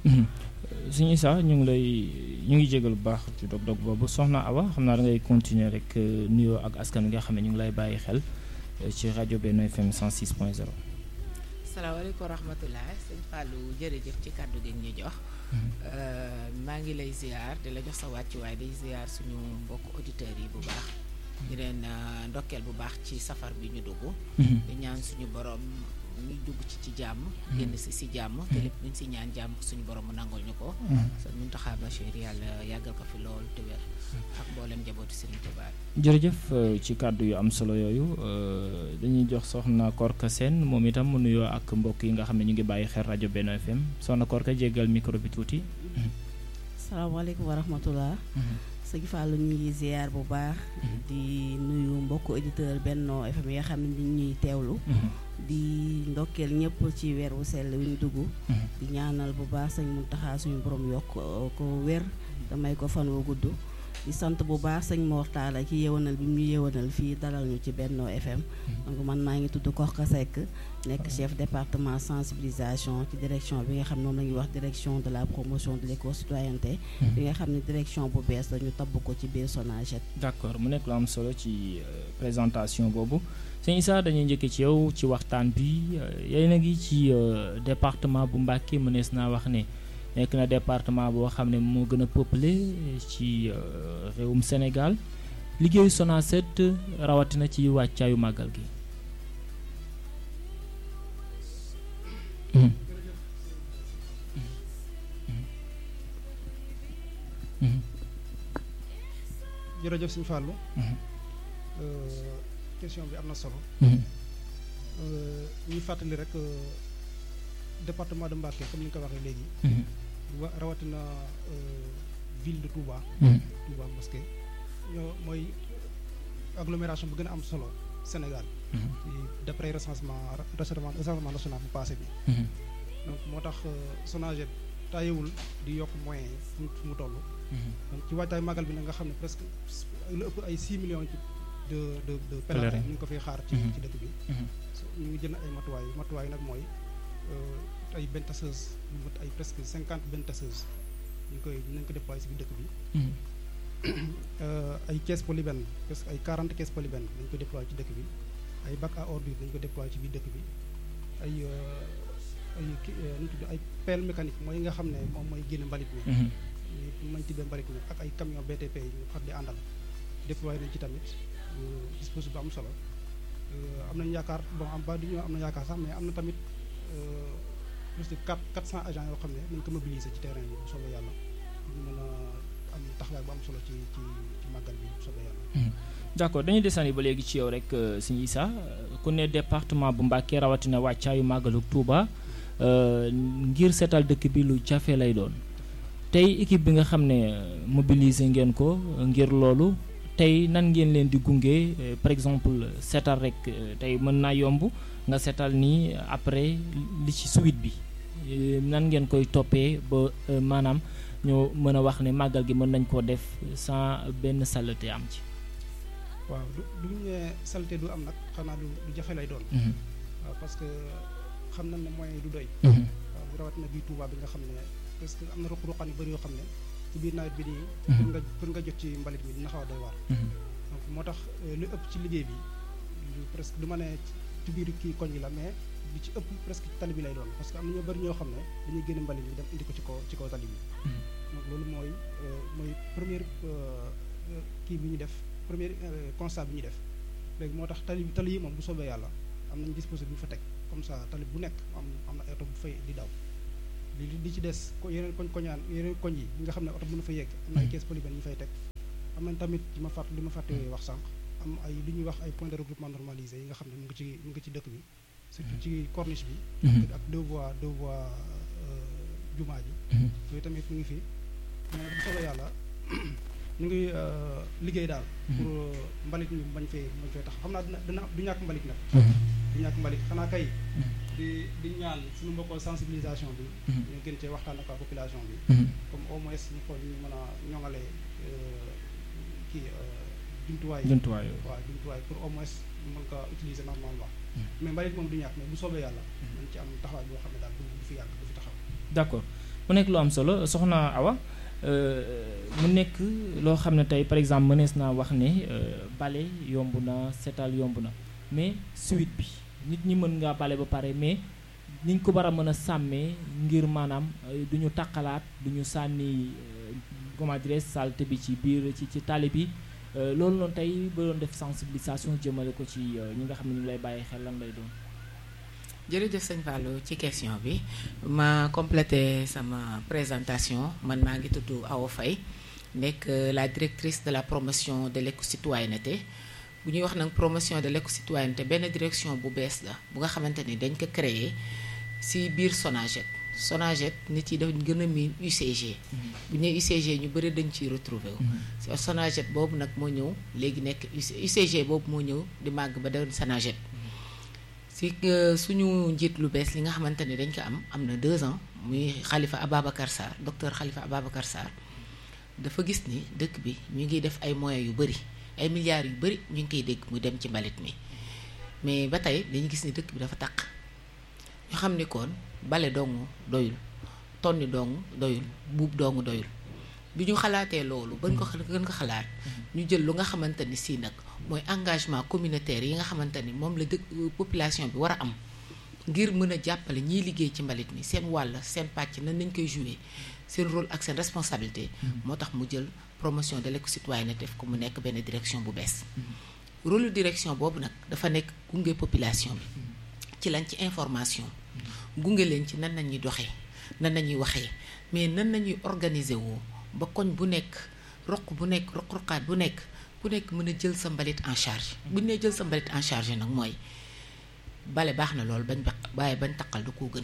suñu Issa ñu ngi lay ñu ngi jégal bu baax ci dog-dog boobu soxna Awa xam naa da ngay continuer rek nuyoo ak askan wi nga xam ne ñu ngi lay bàyyi xel ci rajo Benno FM 106 point 0. salaamaaleykum wa rahmatulah sëñ Fallou jërëjëf ci kàddu gi ñu jox. maa ngi lay ziar di la jox sa wàccuwaay di ziar suñu mbokk auditeurs yi bu baax. di leen ndokkeel bu baax ci safar bi ñu dugg. di ñaan suñu borom ñu dugg ci ci jàmm. génn si si jàmm. te lépp luñ si ñaan jàmm suñu borom mu nangul ñu ko. sa Muntaxa Bachir yàlla yàggal ko fi loolu te wér ak mboolem njabootu Serigne Touba. jërëjëf ci kàddu yu am solo yooyu dañuy jox soxna Korka Sène moom itam mu nuyoo ak mbokk yi nga xam ne ñu ngi bàyyi xel rajo Benno FM soxna Korka jéggal micro bi tuuti. salaamaaleykum wa rahmatulah. sëñ Fallou ñu ngi ziar bu baax. di nuyu mbokku auditeur Benno FM yi nga xam ne ñu ñuy teewlu. di ndokkeel ñëpp ci weer wu sell wi ñu dugg. di ñaanal bu baax sëñ Muntaxa suñu borom yokk ko wér damay ko fan wu gudd. di sant bu baax sëñ Mor Talla ci yewanal bi mu ñu yewanal fii dalal ñu ci Benno FM. donc man maa ngi tudd Korka Seck nekk chef département sensibilisation ci direction bi nga xam ne moom la ñuy wax direction de la promotion de l'éco-citoyenneté bi nga xam ne direction bu bees la ñu tabb ko ci biir Sonaged. d'accord mu nekk lu am solo ci présentation boobu sëñ Issa dañuy njëkk ci yow ci waxtaan bi yéen a ngi ci département bu Mbacké mënees naa wax ne. nekk na département boo xam ne moo gën a peuplé ci réewum Sénégal liggéeyu Sonaced rawatina ci wàccaayu màggal gi. jërëjëf Sëñ Fallou. question bi am na solo. ñuy fàttali rek département de Mbacké comme ni nga ko waxee léegi. wa rawatina ville de Touba. Touba Mosquée ñoo mooy agglomération bu gën a am solo Sénégal. d'après recensement recensement recensement national bu passé bi. donc moo tax Sonaged taayewul di yokk moyens yi fu mu toll. donc ci waajtaay magal bi nag nga xam ne presque lu ëpp ay 6 millions ci de de de pèlerins ñu ngi ko fiy xaar ci ci dëkk bi. ñu ngi jënd ay matuwaay matuwaay nag mooy. ay benn tasseuse ñu mot ay presque cinquante benn tasseuse ñu koy nañ ko déployer si biir dëkk bi ay caisse polybène presque ay quarante caisse polybène dañ ko déployer ci dëkk bi ay bac à ordures dañ ko déployer ci biir dëkk bi ay ay ki nu tudd ay pelle mécanique mooy nga xam ne moom mooy génne mbalit mi ñu mañ tibbee mbalit mi ak ay camion BTP yi ñu xar di àndal déployer nañ ci tamit dispositif bu am solo am nañ yaakaar bon am ba du ñu am na yaakaar sax mais am na tamit plus de quatre quatre cent agents yoo xam ne nañ ko mobiliser ci terrain bi bu soobee yàlla ñu mën a am taxawaay bu am solo ci ci ci màggal bi bu soobee yàlla. d'accord dañuy desandi ba léegi ci yow rek sëñ Issa ku ne département bu Mbacké rawatina wàccaayu màggalu Touba ngir seetal dëkk bi lu jafe lay doon tey équipe bi nga xam ne mobiliser ngeen ko ngir loolu tey nan ngeen leen di gunge par exemple seetal rek tey mën naa yomb nga seetal nii après li ci suite bi nan ngeen koy toppee ba maanaam ñoo mën a wax ne màggal gi mën nañ koo def sans benn saleté am ci. waaw du du ñu nee saleté du am nag xanaa du du jafe lay doon. waaw parce que xam nañ ne moyens yi du doy. waaw bu rawatina bii Touba bi nga xam ne parce que am na ruq-ruqaan yu bëri yoo xam ne ci biir nawet bi nii. pour nga pour nga jot ci mbalit mi dina xaw a doy waar. donc moo tax lu ëpp ci liggéey bi presque du ma ne ci biir kii koñ yi la mais. li ci ëpp presque tali bi lay doon parce que am na ñoo bëri ñoo xam ne dañuy génne mbalit bi dem indi ko ci kaw ci kaw tali bi donc loolu mooy mooy première kii bi ñu def premier constat bi ñu def léegi moo tax tali tali yi moom bu soobee yàlla am nañ dispositif bu fa teg comme ça tali bu nekk am am na oto bu fay di daw li li ci des ko yeneen koñ koñaan yeneen koñ yi ñi nga xam ne oto mënu fa yegg am na ay caisse polybène ñu fay teg am nañ tamit li ma fàtt li ma fàtte wax sànq am ay li ñuy wax ay point de regroupement normalisé yi nga xam ne mu ngi ci mu ngi ci dëkk bi surtout ci corniche bi. ak deux voies deux voies jumaa ji. yooyu tamit mu ngi fi mais bu soobee yàlla ñu ngi liggéey daal. pour mbalit mi bañ fee bañ fee tax xam naa dina dina du ñàkk mbalit nag. du ñàkk mbalit xanaa kay. di di ñaan suñu mbokkoo sensibilisation bi. ñu gën cee waxtaan ak population bi. comme au moins ñu xool ñu mën a ñoŋale kii jumtuwaay. jumtuwaay waaw jumtuwaay pour au moins ñu mën ko utiliser normalement. mais mbalit moom du ñàkk mais bu soobee yàlla. nañ ci am taxawaay boo xam ne daal du fi yàgg du fi taxaw. d'accord mu nekk lu am solo soxna Awa mu nekk loo xam ne tey par exemple mënees naa wax ne bale yomb na setal yomb na mais suite bi nit ñi mën ngaa bale ba pare mais niñ ko war a mën a sàmmee ngir maanaam du ñu taqalaat du ñu sànni comment dirais saleté bi ci biir ci ci tali bi loolu noonu tey ba doon def sensibilisation jëmale ko ci ñi nga xam ne ñu lay bàyyi xel lan lay doon. jërëjëf sëñ Fallou ci question bi ma complété sama présentation man maa ngi tudd Awa Faye nekk la directrice de la promotion de l'éco-citoyenneté bu ñuy wax nag promotion de l'éco-citoyenneté benn direction bu bees la bu nga xamante ni dañ ko créer ci biir SONAGED SONAGED nit yi dañ gën a miin UCG bu ñuy UCG ñu bëri dañ ciy retrouver wu SONAGED boobu nag moo ñëw léegi nekk UCG boobu moo ñëw di màgg ba doon SONAGED si suñu njiit lu bees li nga xamante ni dañ ko am am na deux ans muy Khalifa Ababacar Sarr docteur Khalifa Ababacar Sarr dafa gis ni dëkk bi ñu ngi def ay moyens yu bëri ay milliards yu bëri ñu ngi koy dégg mu dem ci mbalit mi mais ba tey dañu gis ni dëkk bi dafa taq ñu xam ni kon bale dong doyul tonni dong doyul buub dong doyul bi ñu xalaatee loolu bañ ko gën ko xalaat ñu jël lu nga xamante ni si nag mooy engagement communautaire yi nga xamante ni moom la dëkk population bi war a am ngir mën a jàppale ñiy liggéey ci mbalit mi seen wàll seen pàcc nan nañ koy jouer seen rôle ak seen responsabilité moo tax mu jël promotion de l'éco-citoyenneté def ko mu nekk benn direction bu bees rôle direction boobu nag dafa nekk gunge population bi ci lañ ci information gunge leen ci nan nañuy doxee nan nañuy waxee mais nan nañuy organiser woo ba koñ bu nekk roq bu nekk roq-roqaat bu nekk ku nekk mën a jël sa mbalit en charge bu ñu nee jël sa mbalit en charge nag mooy bale baax na loolu bañ ba waaye bañ taqal du koo gën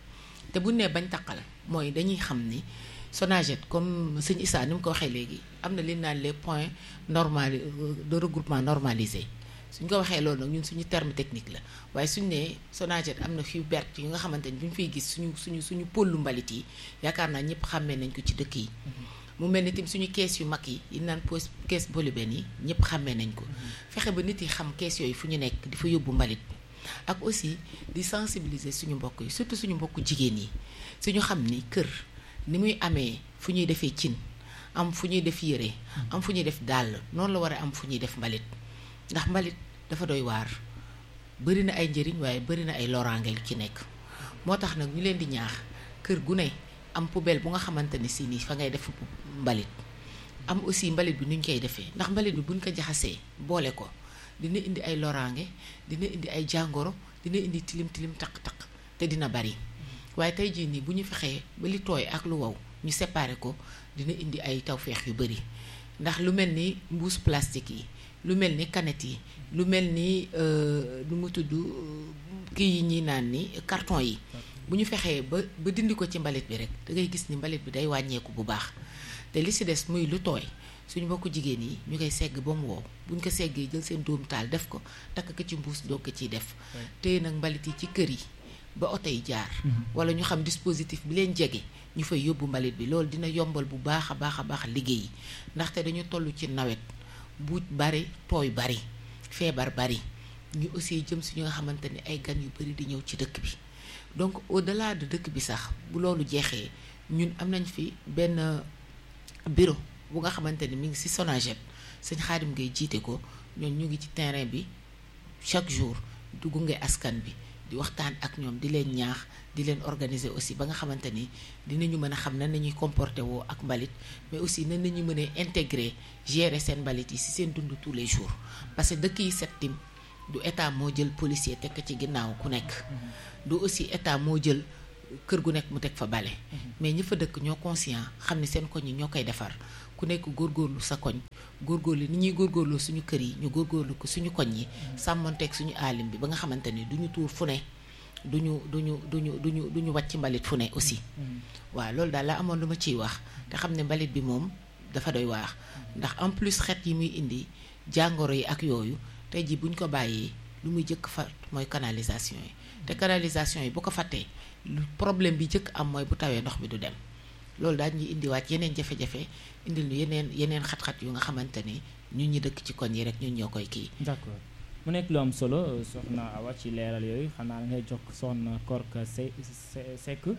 te bu ñu nee bañ taqal mooy dañuy xam ni SONAGED comme sëñ Issa ni mu ko waxee léegi am na li naan les points normal de regroupement normalisé suñ ko waxee loolu nag ñun suñu terme technique la waaye suñu nee SONAGED am na fi bert yi nga xamante ni bu ñu fiy gis suñu suñu suñu pôlu mbalit yi yaakaar naa ñëpp xàmmee nañ ko ci dëkk yi mu mel ni tamit suñu kees yu mag yi yi naan pos kees bolibeen yi ñëpp xàmmee nañ ko fexe ba nit yi xam kees yooyu fu ñu nekk di fa yóbbu mbalit ak aussi di sensibiliser suñu mbokk yi surtout suñu mbokku jigéen yi suñu xam ni kër ni muy amee fu ñuy defee cin am fu ñuy def yére am fu ñuy def dàll noonu la war a am fu ñuy def mbalit ndax mbalit dafa doy waar bëri na ay njëriñ waaye bëri na ay loraange lu ci nekk moo tax nag ñu leen di ñaax kër gu ne am poubelle bu nga xamante ni si nii fa ngay def mbalit am aussi mbalit bi nuñ koy defee ndax mbalit bi buñ ko jaxasee boole ko dina indi ay loraange dina indi ay jàngoro dina indi tilim tilim taq-taq te dina bari waaye tey jii nii bu ñu fexee ba li tooy ak lu wow ñu séparer ko dina indi ay tawféex yu bari ndax lu mel ni mbuus plastique yi lu mel ni canette yi lu mel ni lu mu tudd kii yi ñuy naan ni carton yi bu ñu fexee ba ba dindi ko ci mbalit bi rek da ngay gis ni mbalit bi day wàññeeku bu baax te li ci des muy lu tooy suñu mbokku jigéen yi ñu koy segg ba mu wow buñ ko seggee jël seen dóomu taal def ko takk ko ci mbuus doo ko ciy def te nag mbalit yi ci kër yi ba oto yi jaar wala ñu xam dispositif bi leen jege ñu fay yóbbu mbalit bi loolu dina yombal bu baax a baax a baax liggéey yi ndaxte dañu toll ci nawet buuj bari tooy bari feebar bari ñu aussi jëm si ñu nga xamante ni ay gan yu bari di ñëw ci dëkk bi donc au delà de dëkk bi sax bu loolu jeexee ñun am nañ fi benn bureau bu nga xamante ni mi ngi ci SONAGED sëñ Xaadim ngay jiite ko ñoom ñu ngi ci terrain bi chaque jour du gunge askan bi di waxtaan ak ñoom di leen ñaax di leen organiser aussi ba nga xamante ni dinañu mën a xam nan nañuy comporter woo ak mbalit mais aussi nan nañu mën a intégrer gérer seen mbalit yi ci seen dund tous les jours parce que dëkk yi set tim du état moo jël policier teg ci ginnaaw ku nekk du aussi état moo jël kër gu nekk mu teg fa bale mais ñi fa dëkk ñoo conscient xam ne seen koñ yi ñoo koy defar ku nekk góorgóorlu sa koñ góorgóorlu ni ñuy góorgóorloo suñu kër yi ñu góorgóorlu ko suñu koñ yi sàmmonteeg suñu aalim bi ba nga xamante ni duñu tuur fu ne duñu duñu duñu duñu duñu wàcc mbalit fu ne aussi waaw loolu daal la amoon lu ma ciy wax te xam ne mbalit bi moom dafa doy waax ndax en plus xeet yi muy indi jàngoro yi ak yooyu tey ji buñ ko bàyyee lu muy jëkk fat mooy canalisation yi te canalisation yi bu ko fàttee problème bi jëkk am mooy bu tawee ndox mi du dem loolu daal ñuy indiwaat yeneen jafe-jafe indil ñu yeneen yeneen xat-xat yu nga xamante ni ñun ñi dëkk ci koñ yi rek ñun ñoo koy kii. d'accord mu nekk lu am solo soxna Awa ci leeral yooyu xanaa ngay jox soxna Korka Se Seck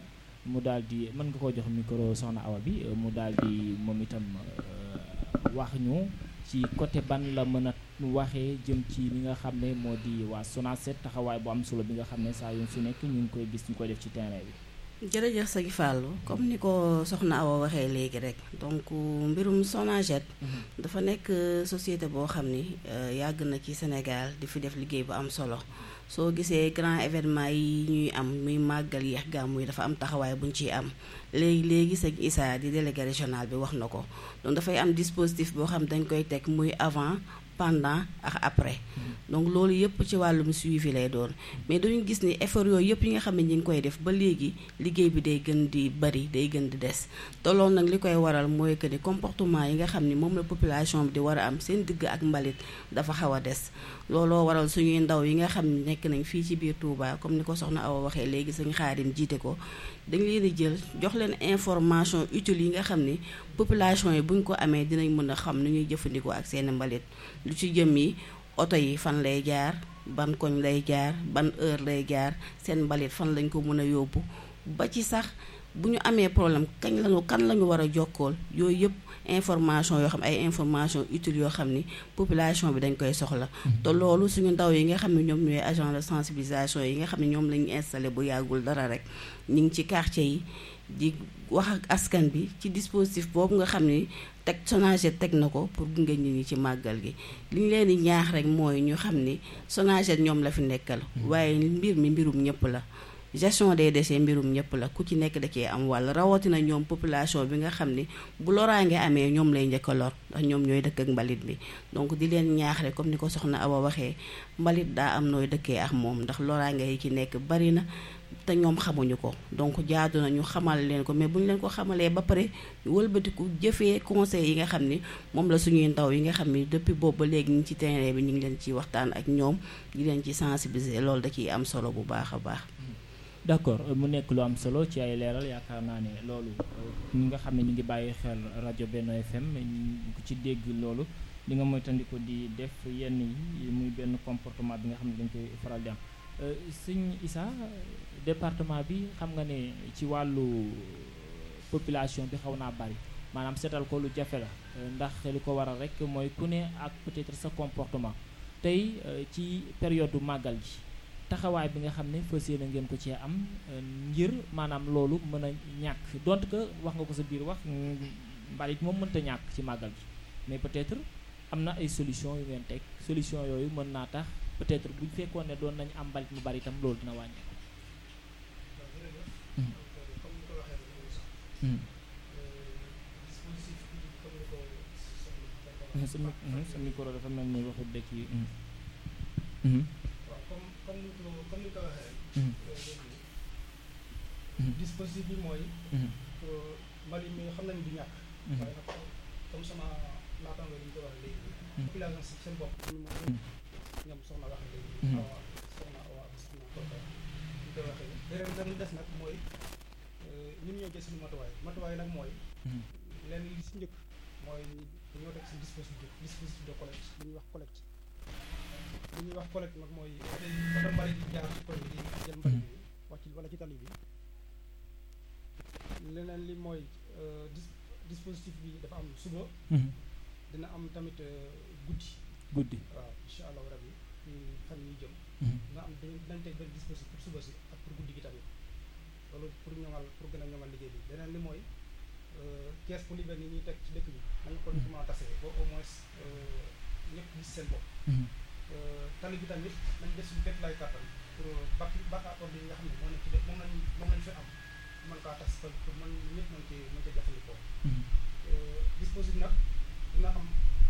mu daal di mën nga koo jox micro soxna Awa bi mu daal di moom itam wax ñu ci côté ban la mën a waxee jëm ci li nga xam ne moo di waa SONACED taxawaay bu am solo bi nga xam ne saa yu su nekk ñu ngi koy gis ñu koy def ci terrain bi. jërëjëf sëñ Fallou comme ni ko soxna Awa waxee léegi rek donc mbirum SONAGED dafa nekk société boo xam ni yàgg na ci Sénégal di fi def liggéey bu am solo soo gisee grand événement yi ñuy am muy màggal yeex gàmmu yi dafa am taxawaay bu ñu ciy am léegi léegi sëñ Issa di délégué régional bi wax na ko donc dafay am dispositif boo xam dañ koy teg muy avant pendant ak après donc loolu yëpp ci wàllum suivi lay doon mais dañu gis ni effort yooyu yëpp yi nga xam ne ñi ngi koy def ba léegi liggéey bi day gën di bari day gën di des te loolu nag li koy waral mooy que ni comportement yi nga xam ni moom la population bi di war a am seen digg ak mbalit dafa xaw a des looloo waral suñuy ndaw yi nga xam ne nekk nañ fii ci biir Touba comme ni ko soxna Awa waxee léegi suñu xaarim jiite ko dañ leen di jël jox leen information utile yi nga xam ni population yi buñ ko amee dinañ mën a xam nu ñuy jëfandikoo ak seen mbalit lu ci jëm yi oto yi fan lay jaar ban koñ lay jaar ban heure lay jaar seen mbalit fan lañ ko mën a yóbbu ba ci sax bu ñu amee problème kañ lañu kan la ñu war a jokkool yooyu yëpp information yoo xam ay information utile yoo xam ni population bi dañ koy soxla te loolu suñu ndaw yi nga xam ne ñoom ñooy agent de sensibilisation yi nga xam ne ñoom lañu installé bu yàggul dara rek ñu ngi ci quartier yi di wax ak askan bi ci dispositif boobu nga xam ni teg SONAGED teg na ko pour gunge nit ñi ci màggal gi li ñu leen di ñaax rek mooy ñu xam ni SONAGED ñoom la fi nekkal waaye mbir mi mbirum ñëpp la gestion des déchets mbirum ñëpp la ku ci nekk da cee am wàll rawatina ñoom population bi nga xam ni bu loraange amee ñoom lay njëkk a lor ndax ñoom ñooy dëkk ak mbalit bi donc di leen ñaax rek comme ni ko soxna Awa waxee mbalit daa am nooy dëkkee ak moom ndax loraange yi ci nekk bari na te ñoom xamuñu ko donc jaadu na ñu xamal leen ko mais bu ñu leen ko xamalee ba pare wëlbatiku jëfee conseil yi nga xam ni moom la suñuy ndaw yi nga xam ni depuis boobu ba léegi ñu ngi ci terrain bi ñu ngi leen ci waxtaan ak ñoom di leen ci sensibiliser loolu da ciy am solo bu baax a baax. d'accord mu nekk lu am solo ci ay leeral yaakaar naa ne loolu ñi nga xam ne ñu ngi bàyyi xel rajo Benno FM ku ci dégg loolu li nga moytandiku di def yenn yi muy benn comportement bi nga xam ne dañ koy faral di am sëñ Issa département bi xam nga ne ci wàllu population bi xaw naa bari maanaam seetal ko lu jafe la ndax li ko waral rek mooy ku ne ak peut-être sa comportement tey ci période màggal gi taxawaay bi nga xam ne fas yéene ngeen ko cee am ngir maanaam loolu mën a ñàkk donte que wax nga ko sa biir wax mbalit moom mënta ñàkk ci màggal gi mais peut-être am na ay solution yu ngeen teg solution yooyu mën naa tax peut-être bu fekkoon ne doon nañu am mbalit mu bari itam loolu dina wàññi. sa micro dafa mel ni waxut dëkk yi. waaw comme comme ni ko comme ni ko waxee. dispositif bi mooy. mbalit mi xam nañ du ñàkk. waaye nag comme sama naataango yi ñu ko waxee léegi. population si seen bopp. ñoom soxna waxee léegi. waaw soxna waaw soxna kooku ñu koy waxee. beneen bi des nag mooy ñun ñoo jël suñu matuwaay matuwaay nag mooy. lenn li si njëkk mooy dañoo teg si dispositif dispositif de collecte li ñuy wax collecte. li ñuy wax collecte nag mooy oto mbalit yi jaar ci koñ bi di jël mbalit bi wàcc wala ci tali bi leneen li mooy dis dispositif bi dafa am suba dina am tamit guddi guddi waaw incha allahu rabi fan ñuy jëm dina am dinañ teg benn dispositif pour suba si ak pour guddi gi tamit loolu pour ñoŋal pour gën a ñoŋal liggéey bi leneen li mooy kees polyben yi ñuy teg ci dëkk bi nañ ko comment tasee ba au moins ñëpp gis seen bopp tali bi tamit nañ def suñu képp lay kàttan pour bak bakaakoor bi nga xam ne moo nekk ci def moom lañ moom lañ fi am mën kaa tas pour mën ñëpp mën ci mën ci jëfandikoo dispositif nag dina am